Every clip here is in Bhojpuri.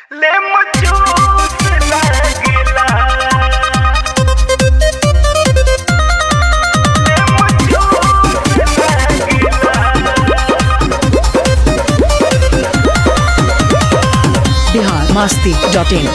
ले मजूस लागेला ले मजूस लागेला बिहार मस्ती डॉट इन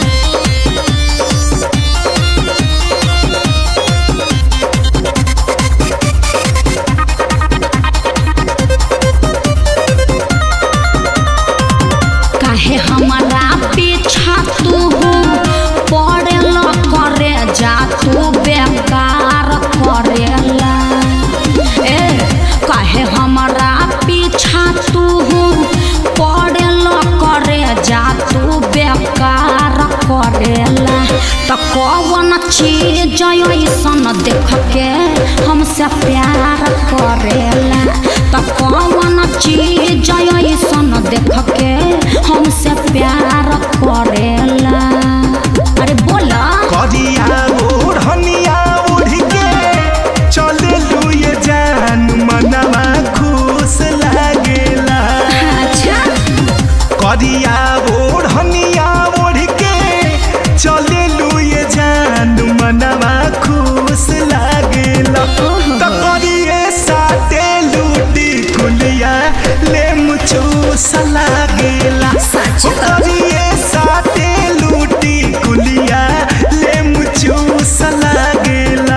काहे हमारा पीछा तू पड़ेल करे जा तू बेकार करेला ए काहे हमारा पीछा तू पड़ेल करे जा तू बेकार करेला त कौन चीज ऐसन देख के हमसे प्यार करेला त कौन चीज ऐसन देख के हमसे प्यार करेला अरे बोला करिया ओढ़निया ओढ़ के चले लुए जान मनवा खुश लागेला अच्छा करिया ओढ़निया ओढ़ के चले लुए जान मनवा खुश लागेला त करिए साथे लूटी कुलिया ले मुचूस लागेला सच ओ करिए साथे लूटी कुलिया ले मुचूस लागेला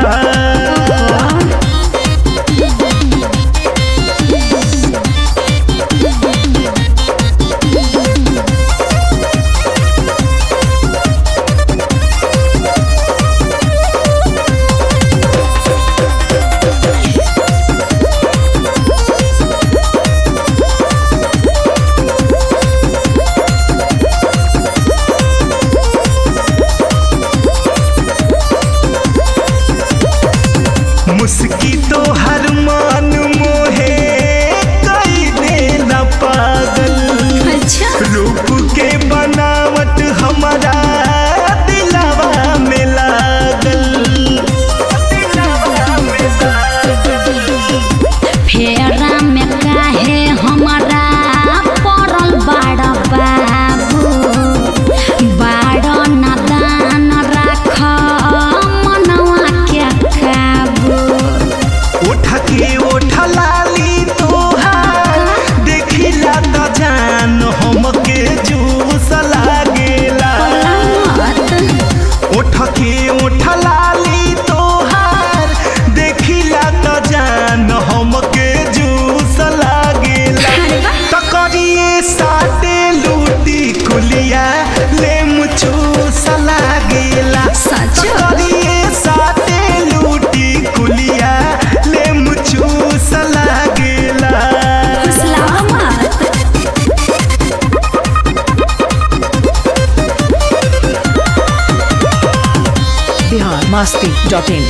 मुस्की तो हर मान मोहे कई देना पागल अच्छा रूप के बनावट हमारा दिलावा में लागल दिलावा में लागल फेरा में काहे हमारा पड़ल बाड़ बाबू बाड़ नादान राख मनवा के काबू उठ के उठ लाली तोहार देखिला त जान हमके जूस लागेला उठ के उठ लाली तोहार देखिला त जान हमके जूस लागेला त करिए साटे लूटी कुलिया ले मुचूस लागेला सच? त करिए साटे लूटी कुलिया ले मुचूस लागेला सलामत बिहार मस्ती डॉट इन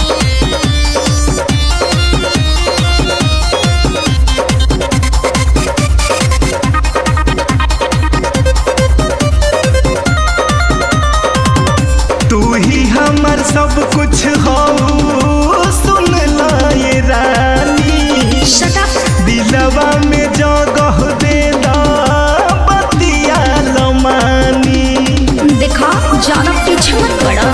तू ही हमर सब कुछ हो सुन ला ये रानी Shut up. दिलवा में जगह दे दा बतिया लमानी देखा ज्यादा पीछे मत पड़ा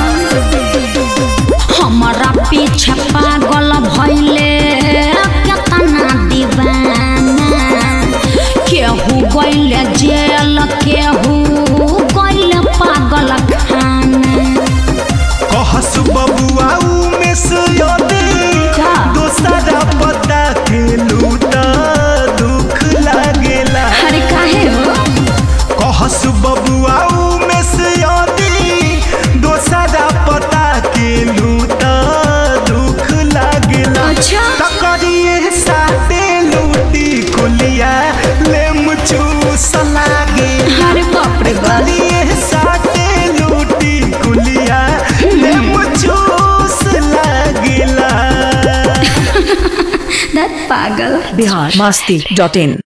हमारा पीछे पागल भइले केतना दीवाना केहू गइले जेल केहू गइले पागल खाना कहस बबुआ में सुयदे का? दोसरा पता के लूटा दुख लागेला अरे काहे हो कहस बबुआ में सुयदे दोसरा पता के लूटा दुख लागेला अच्छा तकरिए साथे लूटी कुलिया ले मुचूस लागे अरे बाप रे बाप तकरिए साथे लूटी कुलिया ले मुचूस लागेला दत पागल बिहार मस्ती डॉट इन